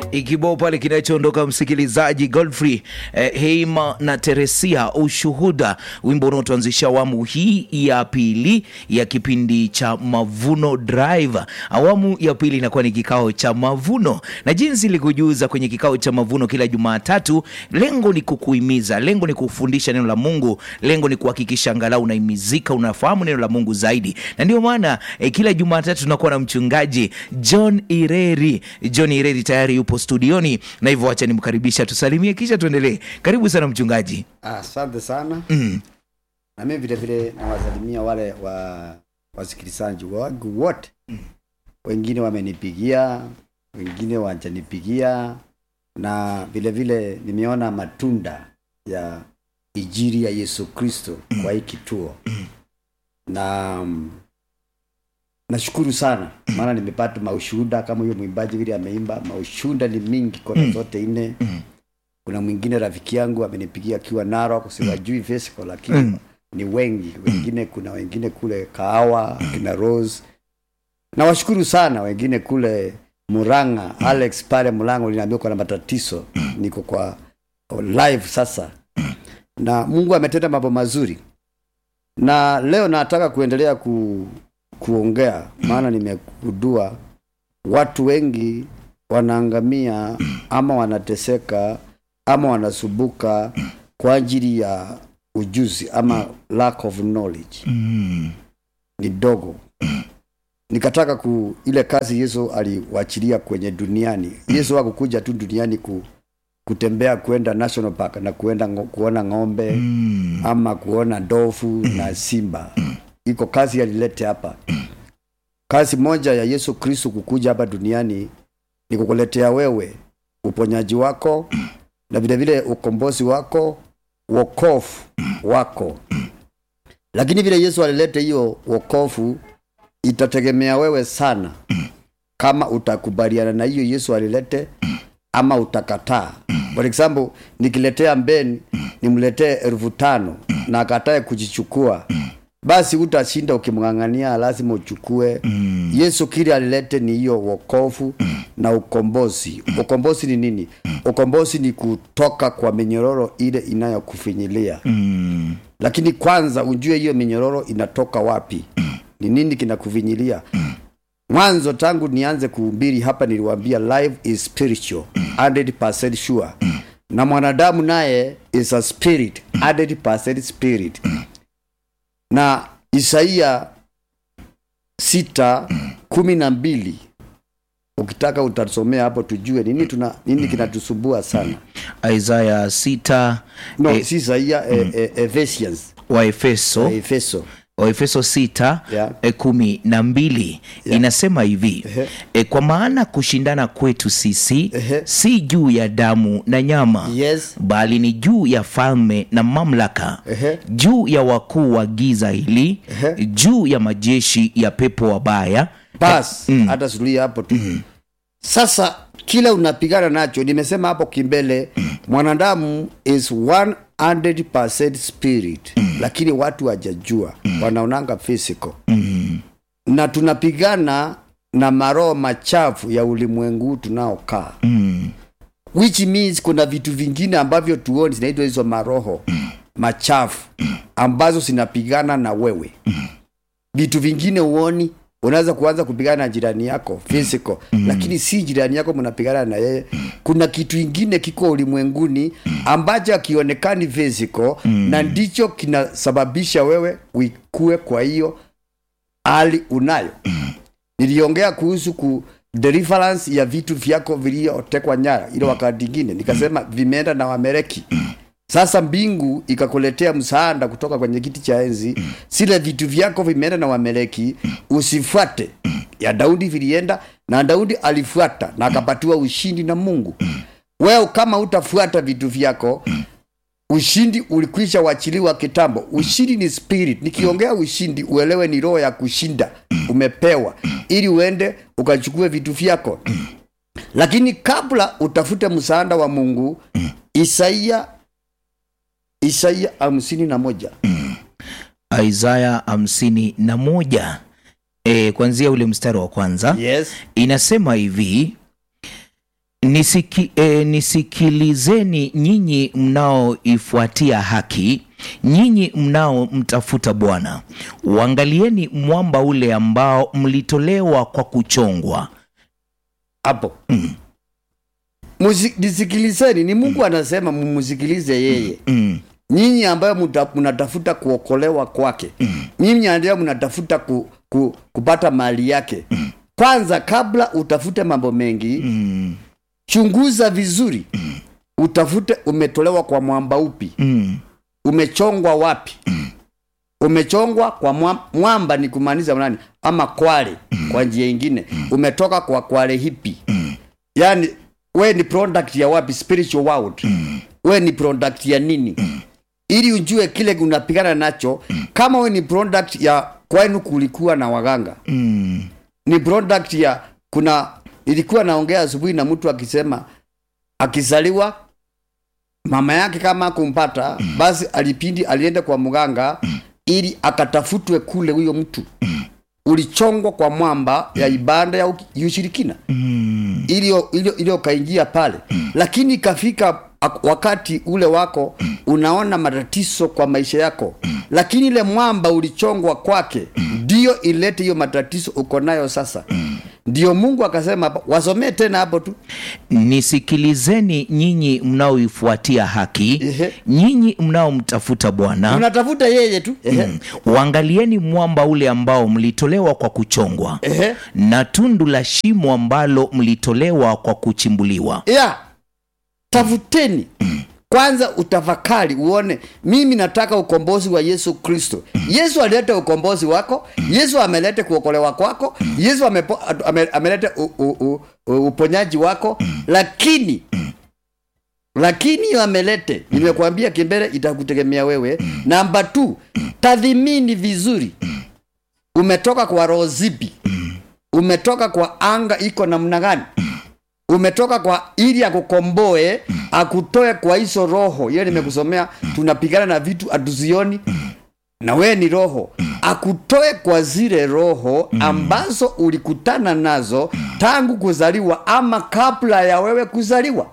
Kibao pale kinachoondoka msikilizaji Godfrey eh, Heima na Teresia ushuhuda, wimbo unaotuanzisha awamu hii ya pili ya kipindi cha Mavuno Drive. Awamu ya pili inakuwa ni kikao cha mavuno, na jinsi ilikujuza kwenye kikao cha mavuno kila Jumatatu, lengo ni kukuhimiza, lengo ni kufundisha neno la Mungu, lengo ni kuhakikisha angalau unaimizika, unafahamu neno la Mungu zaidi, na ndio maana eh, kila Jumatatu tunakuwa na mchungaji John Ireri. John Ireri tayari yupo studioni, na hivyo acha nimkaribisha, tusalimie kisha tuendelee. Karibu sana mchungaji. Asante sana Mm. na mimi vile vile nawasalimia wale wa wasikilizaji wangu wote. Wengine wamenipigia, wengine wajanipigia, na vile vile nimeona matunda ya ijiri ya Yesu Kristo kwa hii kituo na mm, nashukuru sana maana nimepata maushuhuda kama huyo mwimbaji vile ameimba. Maushuhuda ni mingi kona zote nne. Kuna mwingine rafiki yangu amenipigia akiwa Narok, siwajui physical lakini ni wengi wengine. Kuna wengine kule Kahawa kina Rose, nawashukuru sana. Wengine kule Muranga, Alex pale Mlango linaambia kuna matatizo, niko kwa live sasa, na Mungu ametenda mambo mazuri, na leo nataka kuendelea ku, kuongea, maana nimegundua watu wengi wanaangamia ama wanateseka ama wanasubuka kwa ajili ya ujuzi ama lack of knowledge Mm. ni dogo. Nikataka ku ile kazi Yesu aliwachilia kwenye duniani. Yesu hakukuja tu duniani ku, kutembea kwenda national park na kuenda ngo, kuona ng'ombe Mm. ama kuona ndovu na simba. Iko kazi alilete hapa. Kazi moja ya Yesu Kristo kukuja hapa duniani ni kukuletea wewe uponyaji wako na vile vile ukombozi wako, wokovu wako. Lakini vile Yesu alilete hiyo wokovu, itategemea wewe sana kama utakubaliana na hiyo Yesu alilete ama utakataa. For example, nikiletea mbeni nimletee elfu tano na akatae kujichukua, basi utashinda ukimng'ang'ania, lazima uchukue. Yesu kile alilete ni hiyo wokovu na ukombozi. Ukombozi ni nini? Ukombozi ni kutoka kwa minyororo ile inayokufinyilia Mm. lakini kwanza ujue hiyo minyororo inatoka wapi, ni nini kinakuvinyilia. Mwanzo tangu nianze kuhubiri hapa niliwaambia life is spiritual 100% sure, na mwanadamu naye is a spirit 100% spirit. Na Isaia sita kumi na mbili ukitaka utasomea hapo tujue nini tuna nini kinatusumbua sana. Isaya sita No, eh, si Isaia eh, eh, Ephesians wa Efeso Efeso Waefeso sita Yeah. e, kumi na mbili inasema hivi Ehe. e, kwa maana kushindana kwetu sisi Ehe. si juu ya damu na nyama Yes. bali ni juu ya falme na mamlaka Ehe. juu ya wakuu wa giza hili Ehe. juu ya majeshi ya pepo wabaya bas hata suruhi hapo tu sasa kila unapigana nacho nimesema hapo kimbele mwanadamu is 100% spirit lakini watu wajajua wanaonanga physical na tunapigana na maroho machafu ya ulimwengu tunaokaa mm, which means kuna vitu vingine ambavyo tuoni zinaitwa hizo maroho machafu ambazo zinapigana na wewe vitu vingine uoni unaweza kuanza kupigana na jirani yako physical lakini si jirani yako mnapigana na yeye kuna kitu ingine kiko ulimwenguni ambacho akionekani physical na ndicho kinasababisha wewe uikue kwa hiyo hali unayo niliongea kuhusu ku deliverance ya vitu vyako viliotekwa nyara ile wakati ingine nikasema vimeenda na wamereki sasa mbingu ikakuletea msaada kutoka kwenye kiti cha enzi sile vitu vyako vimeenda na wameleki usifuate ya daudi vilienda na daudi alifuata na akapatiwa ushindi na mungu wewe kama utafuata vitu vyako ushindi ulikwisha wachiliwa kitambo ushindi ni spirit nikiongea ushindi uelewe ni roho ya kushinda umepewa ili uende ukachukue vitu vyako lakini kabla utafute msaada wa mungu isaia isaia hamsini na moja Isaya hamsini na moja e, kuanzia ule mstari wa kwanza yes inasema hivi Nisiki, e, nisikilizeni nyinyi mnaoifuatia haki, nyinyi mnaomtafuta Bwana, uangalieni mwamba ule ambao mlitolewa kwa kuchongwa. hapo Musi- nisikilizeni ni mungu anasema mumusikilize yeye Mm, nyinyi ambayo muta- mnatafuta kuokolewa kwake nyinyi ambayo mnatafuta ku, ku, kupata mali yake kwanza kabla utafute mambo mengi mm, chunguza vizuri utafute umetolewa kwa mwamba upi mm, umechongwa wapi umechongwa kwa mwa- mwamba ni kumaanisha nani ama kwale kwa njia ingine umetoka kwa kwale hipi yaani we ni product ya wapi spiritual world we ni product ya nini ili ujue kile unapigana nacho kama we ni product ya kwenu kulikuwa na waganga mm, ni product ya kuna ilikuwa naongea asubuhi na mtu akisema akizaliwa mama yake kama kumpata basi alipindi alienda kwa mganga ili akatafutwe kule huyo mtu ulichongwa kwa mwamba ya ibada ya uki- ya ushirikina mm, iliyo iliyo- iliyo kaingia pale lakini ikafika ak- wakati ule wako unaona matatizo kwa maisha yako lakini ile mwamba ulichongwa kwake ndio ilete hiyo matatizo uko nayo sasa ndio mungu akasema hapa, wasomee tena hapo tu nisikilizeni nyinyi mnaoifuatia haki, Ehe. nyinyi mnaomtafuta Bwana, unatafuta yeye tu Ehe. uangalieni mwamba ule ambao mlitolewa kwa kuchongwa Ehe. na tundu la shimo ambalo mlitolewa kwa kuchimbuliwa. ya tafuteni kwanza utafakari uone mimi nataka ukombozi wa yesu kristo yesu alileta ukombozi wako yesu ameleta kuokolewa kwako yesu amepo, ame, ameleta u, u, u, u, uponyaji wako lakini lakini hiyo amelete nimekuambia kimbele itakutegemea wewe namba t tathimini vizuri umetoka kwa roho zipi umetoka kwa anga iko namna gani umetoka kwa ili akukomboe akutoe kwa hizo roho hiyo nimekusomea tunapigana na vitu hatuzioni na wewe ni roho akutoe kwa zile roho ambazo ulikutana nazo tangu kuzaliwa ama kabla ya wewe kuzaliwa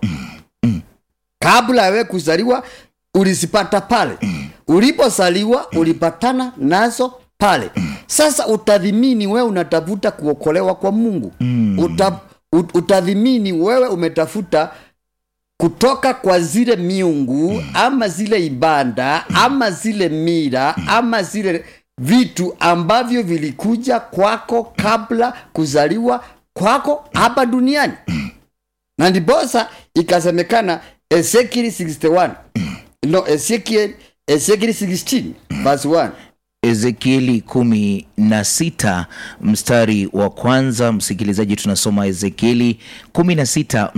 kabla ya wewe kuzaliwa ulizipata pale ulipozaliwa ulipatana nazo pale sasa utadhimini wewe unatafuta kuokolewa kwa mungu Uta, ut- utadhimini wewe umetafuta kutoka kwa zile miungu ama zile ibada ama zile mira ama zile vitu ambavyo vilikuja kwako kabla kuzaliwa kwako hapa duniani na ndiposa ikasemekana ezekiel 61 no ezekiel ezekiel 16 verse 1 Ezekieli kumi na sita mstari wa kwanza. Msikilizaji, tunasoma Ezekieli kumi na sita